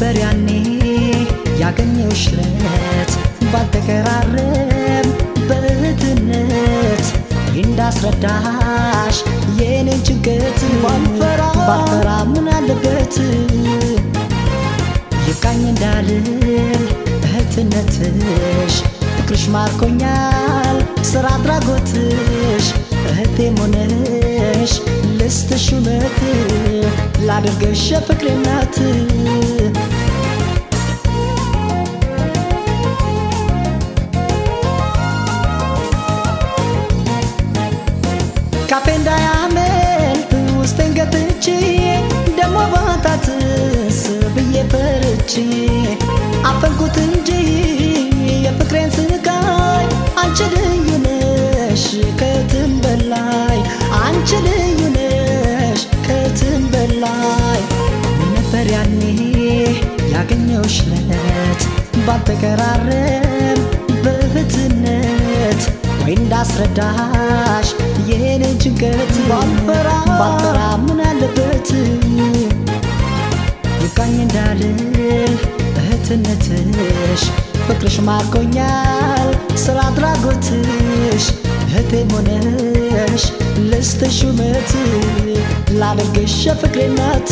ነበር ያኔ ያገኘውሽ ለት ባልተቀራረብ በእህትነት እንዳስረዳሽ የኔን ጭንቀት ባልፈራ ምን አለበት ይብቃኝ እንዳልል እህትነትሽ ፍቅርሽ ማርኮኛል ስራ አድራጎትሽ እህቴም ሆነሽ ልስትሽ እውነት ላድርገሽ የፍቅሬ እናት ካፌ እንዳያመልጥ ውስጤን ገትቼ ደሞ ባታትስ ብዬ ፈርቼ አፈንኩት እንጂ የፍቅሬን ስቃይ አንቺ ልዩ ነሽ ከትም በላይ አንቺ ልዩ ነሽ ከትም በላይ ነበር ያኔ ያገኘውሽ ለት ባልተቀራረብ በእህትነት ወይ እንዳስረዳሽ የኔን ጭንቀት ባልፈራ ባልፈራ ምን አለበት ይብቃኝ እንዳልል እህትነትሽ ፍቅርሽ ማርኮኛል ስራ አድራጎትሽ እህቴም ሆነሽ ልስትሽ እውነት ላደርግሽ የፍቅሬ እናት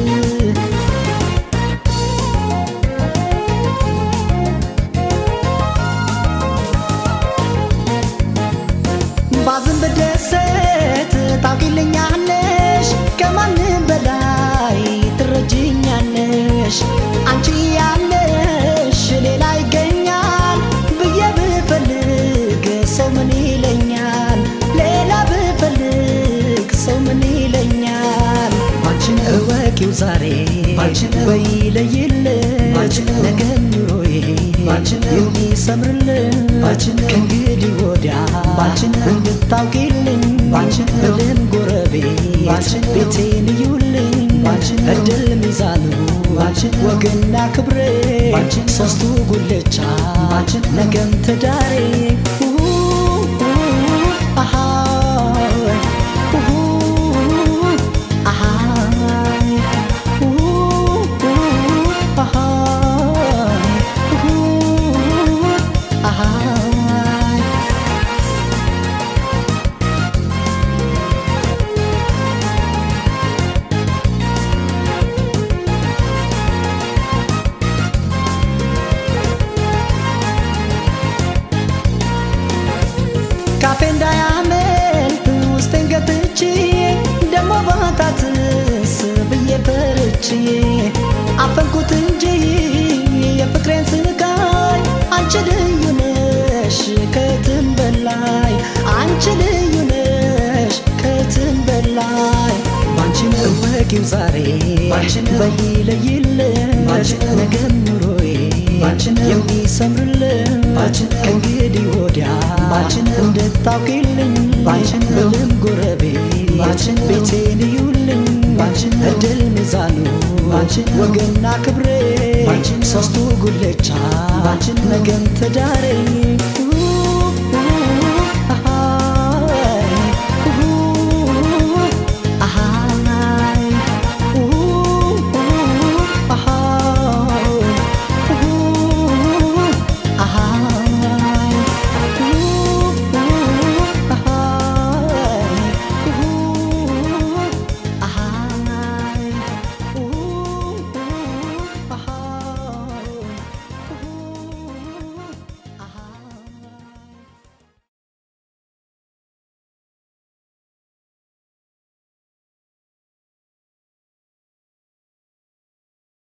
ባዝን ብደሰት ታውቂልኛለሽ ከማንም በላይ ትረጅኛለሽ አንቺ ያለሽ ሌላ ይገኛል ብዬ ብፈልግ ሰው ምን ይለኛል ሌላ ብፈልግ ሰው ምን ይለኛል ባንቺን እወቂው ዛሬ በይለይለት ነገ ኑሮዬ የሚሰምርልን ከእንግዲህ ወዲያ እንድታውቂልኝ እልም ጎረቤት ቤቴን እዩልኝ እድል ሚዛኑ ወግና ክብሬ ሶስቱ ጉልቻ ነገም ትዳሬ ካፌ እንዳያመልጥ ውስጤን ገትቼ ደሞ ባታትስ ብዬ ፈርቼ አፈንኩት እንጂ የፍቅሬን ስቃይ አንቺ ልዩ ነሽ ከትም በላይ አንቺ ልዩ ነሽ ከትም በላይ ባንቺን እወቂው ዛሬ በይለይለት ነገም ኑሮዬ የሚሰምርልን ከእንግዲህ ወዲያ እንድታውቂልኝ እልም ጎረቤት ቤቴን እዩልኝ እድል ሚዛኑ ወግና ክብሬ ሶስቱ ጉልቻ ነገም ትዳሬ